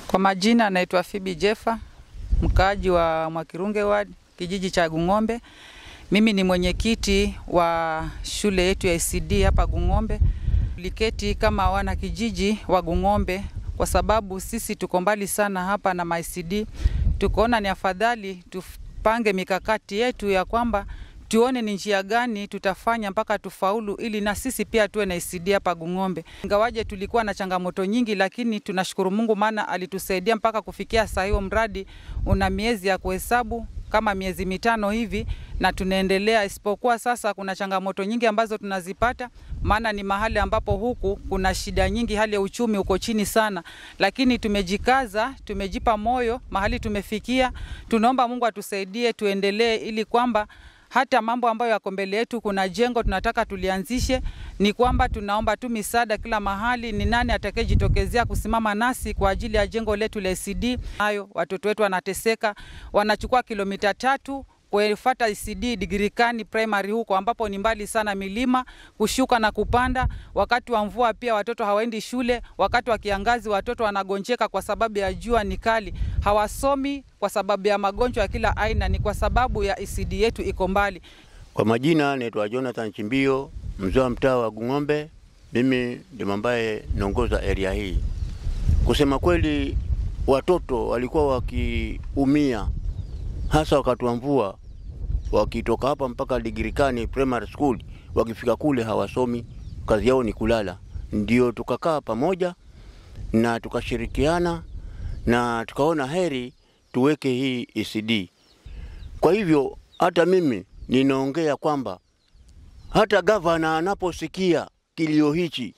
Kwa majina anaitwa Phoebe Jeffa, mkaaji wa Mwakirunge Ward, kijiji cha Gung'ombe. Mimi ni mwenyekiti wa shule yetu ya ECD hapa Gung'ombe. Tuliketi kama wana kijiji wa Gung'ombe kwa sababu sisi tuko mbali sana hapa na MICD. Tukaona ni afadhali tupange mikakati yetu ya kwamba tuone ni njia gani tutafanya mpaka tufaulu, ili na sisi pia tuwe na ECD hapa Gung'ombe. Ingawaje tulikuwa na changamoto nyingi, lakini tunashukuru Mungu maana alitusaidia mpaka kufikia saa hiyo. Mradi una miezi ya kuhesabu kama miezi mitano hivi na tunaendelea, isipokuwa sasa kuna changamoto nyingi ambazo tunazipata, maana ni mahali ambapo huku kuna shida nyingi, hali ya uchumi uko chini sana, lakini tumejikaza, tumejipa moyo mahali tumefikia. Tunaomba Mungu atusaidie tuendelee, ili kwamba hata mambo ambayo yako mbele yetu, kuna jengo tunataka tulianzishe, ni kwamba tunaomba tu misaada kila mahali. Ni nani atakayejitokezea kusimama nasi kwa ajili ya jengo letu la ECD? Hayo watoto wetu wanateseka, wanachukua kilomita tatu kufuata ECD Digirikani primary huko ambapo ni mbali sana, milima kushuka na kupanda. Wakati wa mvua pia watoto hawaendi shule, wakati wa kiangazi watoto wanagonjeka kwa sababu ya jua ni kali, hawasomi kwa sababu ya magonjwa ya kila aina, ni kwa sababu ya ECD yetu iko mbali. Kwa majina naitwa Jonathan Chimbio, mzee wa mtaa wa Gung'ombe. Mimi ndio ambaye naongoza area hii. Kusema kweli, watoto walikuwa wakiumia hasa wakati wa mvua, wakitoka hapa mpaka Digirikani primary school, wakifika kule hawasomi, kazi yao ni kulala. Ndio tukakaa pamoja na tukashirikiana na tukaona heri tuweke hii ECD. Kwa hivyo hata mimi ninaongea kwamba hata gavana anaposikia kilio hichi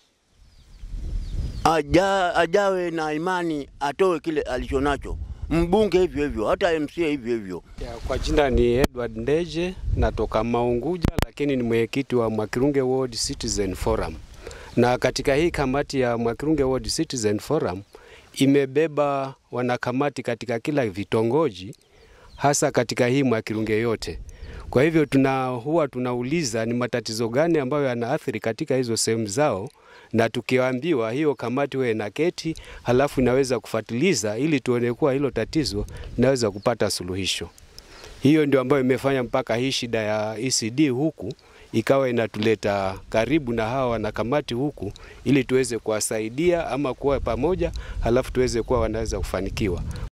aja, ajawe na imani atoe kile alichonacho mbunge hivyo hivyo, hata MCA hivyo hivyo. Ya, kwa jina ni Edward Ndeje, natoka Maunguja, lakini ni mwenyekiti wa Mwakirunge Ward Citizen Forum. Na katika hii kamati ya Mwakirunge Ward Citizen Forum imebeba wanakamati katika kila vitongoji, hasa katika hii Mwakirunge yote. Kwa hivyo tuna huwa tunauliza ni matatizo gani ambayo yanaathiri katika hizo sehemu zao, na tukiambiwa hiyo kamati wewe na keti, halafu inaweza kufuatiliza ili tuone kuwa hilo tatizo linaweza kupata suluhisho. Hiyo ndio ambayo imefanya mpaka hii shida ya ECD huku ikawa inatuleta karibu na hawa wanakamati huku, ili tuweze kuwasaidia ama kuwa pamoja, halafu tuweze kuwa wanaweza kufanikiwa.